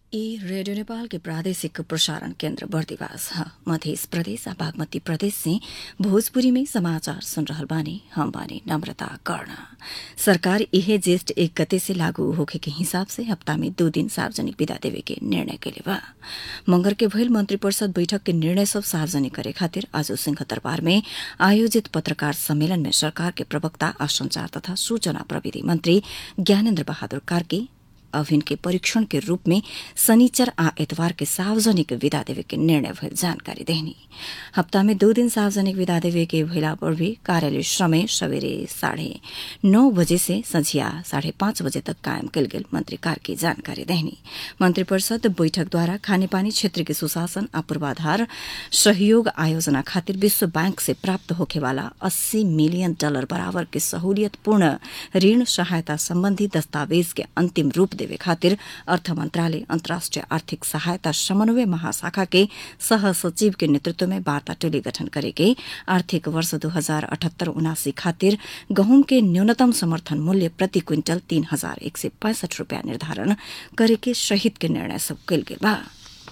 ई रेडियो नेपाल के प्रादेशिक प्रसारण केन्द्र बर्दिवास ह मध्य प्रदेश आ बागमती प्रदेश से भोजपुरी में समाचार सुन रहल बानी हम बानी नम्रता कर्ण सरकार इहे ज्येष्ठ एक गते से लागू होखे के हिसाब से हप्ता में दो दिन सार्वजनिक विदा देवे के निर्णय कैले बा मंगर के भइल मंत्री परिषद बैठक के निर्णय सब सार्वजनिक करे खातिर आज सिंहदरबार में आयोजित पत्रकार सम्मेलन में सरकार के प्रवक्ता आ संचार तथा सूचना प्रविधि मंत्री ज्ञानेन्द्र बहादुर कार्की अभिन के परीक्षण के रूप में शनिचर आ एतवार के सार्वजनिक विदा देवे के निर्णय भइल जानकारी देहनी हप्ता में दो दिन सार्वजनिक विदा देवे के भइला पर भी कार्यालय समय सवेरे साढ़े नौ बजे से संझिया साढ़े पाँच बजे तक कायम कल गेल मंत्री कार्की जानकारी देहनी मंत्री परिषद बैठक द्वारा खानेपानी क्षेत्र के सुशासन आ पूर्वाधार सहयोग आयोजना खातिर विश्व बैंक से प्राप्त होखेवाला अस्सी मिलियन डॉलर बराबर के सहूलियतपूर्ण ऋण सहायता सम्बन्धी दस्तावेज के अंतिम रूप देवे खातिर अर्थ मंत्रालय अन्तर्राष्ट्रिय आर्थिक सहायता समन्वय महाशाखा के सह सचिव के नेतृत्व में वार्ता टोली गठन करेके आर्थिक वर्ष दो हजार अठहत्तर उनासी खातिर गहुम के न्यूनतम समर्थन मूल्य प्रति क्विंटल तीन हजार एक सय पैंसठ रूपियाँ निर्धारण करेके सहित के निर्णय सब कल गेल बा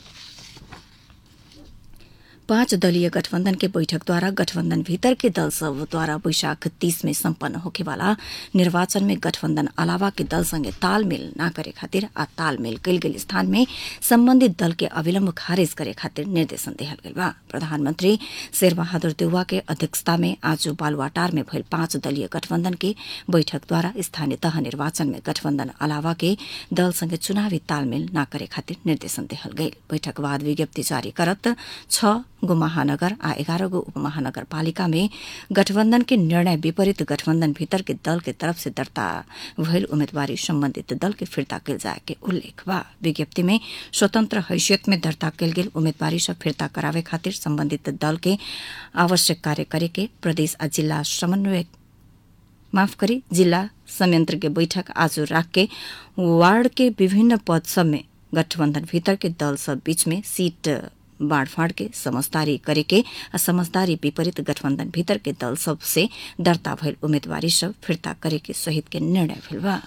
पाँच दलीय गठबन्धन के बैठक द्वारा गठबन्धन भीतर के दल सब द्वारा वैशाख तीस में सम्पन्न होखेवाला निर्वाचन में गठबन्धन अलावा के दल संगे तालमेल न करे खातिर आ तालमेल कयल गेल स्थान में सम्बन्धित दल के अविलम्ब खारेज करे खातिर निर्देशन देहल गेल बा प्रधानमन्त्री शेरबहादुर देउवा के अध्यक्षता में आज बालुवाटार में भइल पाँच दलीय गठबन्धन के बैठक द्वारा स्थानीय तह निर्वाचन में गठबन्धन अलावा के दल संगे चुनावी तालमेल न करे खातिर निर्देशन देहल गेल बैठक बाद विज्ञप्ति जारी करत छ गो महानगर आ एघार गो उपमहानगरपालिका में गठबन्धन के निर्णय विपरीत गठबन्धन भीतर के दल के तरफ से दर्ता भइल उम्मेदवारी सम्बन्धित दल के फिर्ता कल जाए के उल्लेख बा विज्ञप्ति में स्वतन्त्र हैसियत में दर्ता कल गेल उम्मेदवारी सब फिर्ता करावे खातिर सम्बन्धित दल के आवश्यक कार्य करे के प्रदेश आ जिल्ला समन्वय माफ करी जिल्ला संयंत्र के बैठक आज राख के वार्ड के विभिन्न पद सब में गठबन्धन भीतर के दल सब बीच में सीट बाँडफाँड के समझदारी करेके आ समझदारी विपरीत गठबन्धन भीतर के दल सब से दर्ता भइल उम्मेदवारी सब फिर्ता करेके सहित के निर्णय भेल बा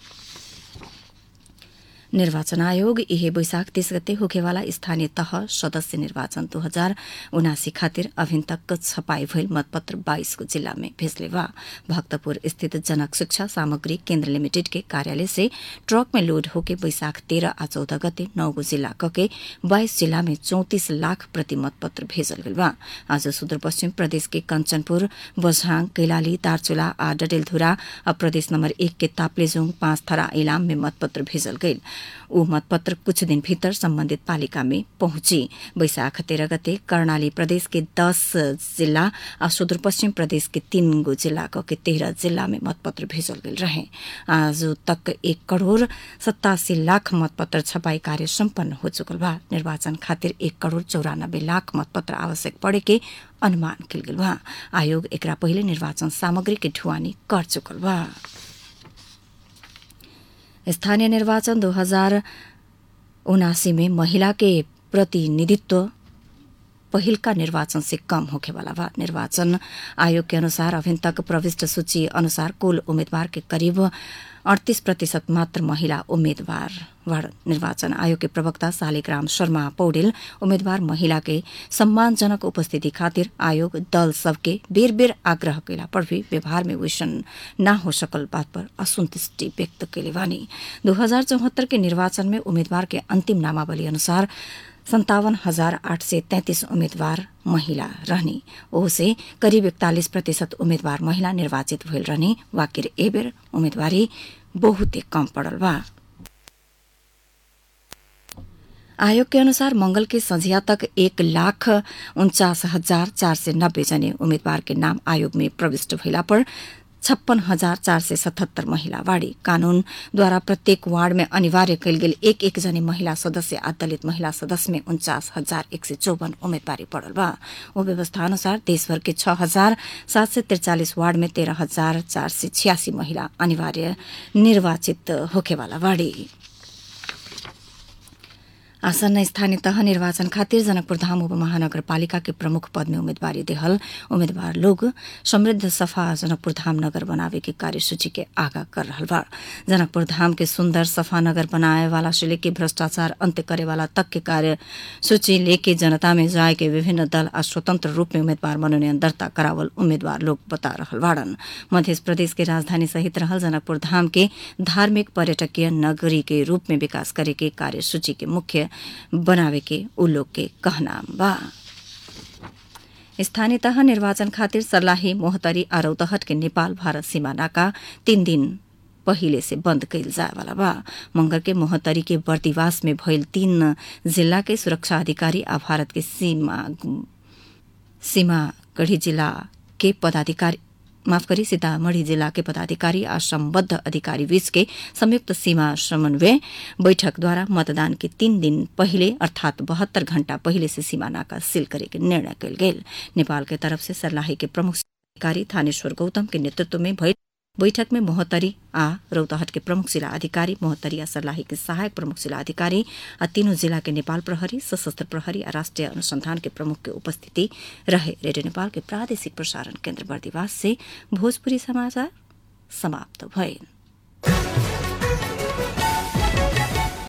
निर्वाचन आयोग इहे वैशाख तीस गते होखेवाला स्थानीय तह सदस्य निर्वाचन दो हजार उनासी खातिर अभिन तक छपाई भइल मतपत्र बाइसको जिल्ला में भेजले बा भक्तपुर स्थित जनक शिक्षा सामग्री केन्द्र लिमिटेड के कार्यालय से ट्रक में लोड होके वैशाख तेह्र आ चौध गते नौगो जिल्ला कके बाइस जिल्ला में चौतिस लाख प्रति मतपत्र भेजल गेल बा आज सुदूरपश्चिम प्रदेश के कञ्चनपुर बझाङ कैलाली दार्चुला आ डडेलधुरा आ प्रदेश नम्बर एक के ताप्लेजुङ पाँच थरा इलाम में मतपत्र भेजल गइल ऊ मतपत्र कुछ दिन भीतर सम्बन्धित पालिका में पहुंची वैशाख तेह्र गते कर्णाली प्रदेश के दस जिल्ला आ सुदूरपश्चिम प्रदेश के तीन गो जिल्ला के तेह्र जिल्ला में मतपत्र भेजल गेल रहे आज तक एक करोड़ सतासी लाख मतपत्र छपाई कार्य सम्पन्न हो चुकल बा निर्वाचन खातिर एक करोड़ चौरानब्बे लाख मतपत्र आवश्यक पड़े के अनुमान कल गेल बा आयोग एकरा पहिले निर्वाचन सामग्री के ढुवानी कर चुकल बा स्थानीय निर्वाचन दो हजार उनासी में महिला के प्रतिनिधित्व पहिलका निर्वाचन से कम होखेवाला बा निर्वाचन आयोग के अनुसार अभिन तक प्रविष्ट सूची अनुसार कुल उम्मीदवार के करीब अड़तीस प्रतिशत मात्र महिला उम्मेद्वार निर्वाचन आयोग के प्रवक्ता शालिग्राम शर्मा पौडेल उम्मेद्वार महिला के सम्मानजनक उपस्थिति खातिर आयोग दल सबके बेर बेर आग्रह कैला पर भी व्यवहार में वैसन न हो सकल बात पर असंतुष्टि व्यक्त कैले बानी दो हजार चौहत्तर के निर्वाचन में उम्मेद्वार के अंतिम नामावली अनुसार सन्तावन हजार आठ सय तैंतिस उम्मेद्वार महिला रहने ओसे करिब इकतालिस प्रतिशत उम्मेद्वार महिला निर्वाचित भइल रहने वाकिर एबेर उम्मेदवारी बहुते कम पड़ल बा आयोग के अनुसार मंगल के संझिया तक एक लाख उन्चास हजार चार सय नब्बे जने उम्मेद्वार के नाम आयोग में प्रविष्ट भइला पर छप्पन हजार चार सय सतहत्तर महिला वार्डी कानून द्वारा प्रत्येक वार्ड में अनिवार्य कयल गेल एक एक जने महिला सदस्य आ दलित महिला सदस्य में उन्चास हजार एक सय चौवन उम्मेदवारी पड़ल बा ओ व्यवस्था अनुसार देशभर के छ हजार सात सय त्रिचालिस वार्ड में तेह्र हजार चार सय छियासी महिला अनिवार्य निर्वाचित होखेवाला वार्डी आसन्न स्थानीय तह निर्वाचन खातिर जनकपुर धाम उपमहानगरपालिका के प्रमुख पद में उम्मीदवारी देहल उम्मीदवार लोग समृद्ध सफा जनकपुर धाम नगर बनावे के कार्यसूची के आगा कर रहल बा जनकपुर धाम के सुंदर सफा नगर बनाए वाला से लेके भ्रष्टाचार अंत्य करे वाला तक के कार्य सूची लेके जनता में जाए के विभिन्न दल आ स्वतंत्र रूप में उम्मीदवार मनोनयन दर्ता करावल उम्मीदवार लोग बता रहल बाड़न मध्य प्रदेश के राजधानी सहित रहल जनकपुर धाम के धार्मिक पर्यटकीय नगरी के रूप में विकास करे के कार्यसूची के मुख्य बनावे के उ लोग के कहना बा स्थानीय तह निर्वाचन खातिर सर्लाही मोहतरी आ रौतहट के नेपाल भारत सीमा नाका तीन दिन पहिले से बंद कैल जाए वाला बा मंगर के मोहतरी के बर्दिवास में भइल तीन जिला के सुरक्षा अधिकारी आ भारत के सीमा सीमा गढ़ी जिला के पदाधिकारी माफ करी सीतामढ़ी जिला के पदाधिकारी आ सम्बद्ध अधिकारी बीच के संयुक्त सीमा समन्वय बैठक द्वारा मतदान के तीन दिन पहिले अर्थात बहत्तर घण्टा पहिले से सीमा नाका सील करे के निर्णय कयल गेल नेपाल के तरफ से सर्लाही के प्रमुख अधिकारी थानेश्वर गौतम के नेतृत्व में भइल बैठक में मोहतरी आ रौतहट के प्रमुख जिला अधिकारी मोहतरी आ सर्लाही के सहायक प्रमुख जिला अधिकारी आ तीनों जिला के नेपाल प्रहरी सशस्त्र प्रहरी आ राष्ट्रिय अनुसंधान के प्रमुख के उपस्थिति रहे रेडियो नेपाल के प्रादेशिक प्रसारण केन्द्र बर्दिवास से भोजपुरी समाचार समाप्त भइल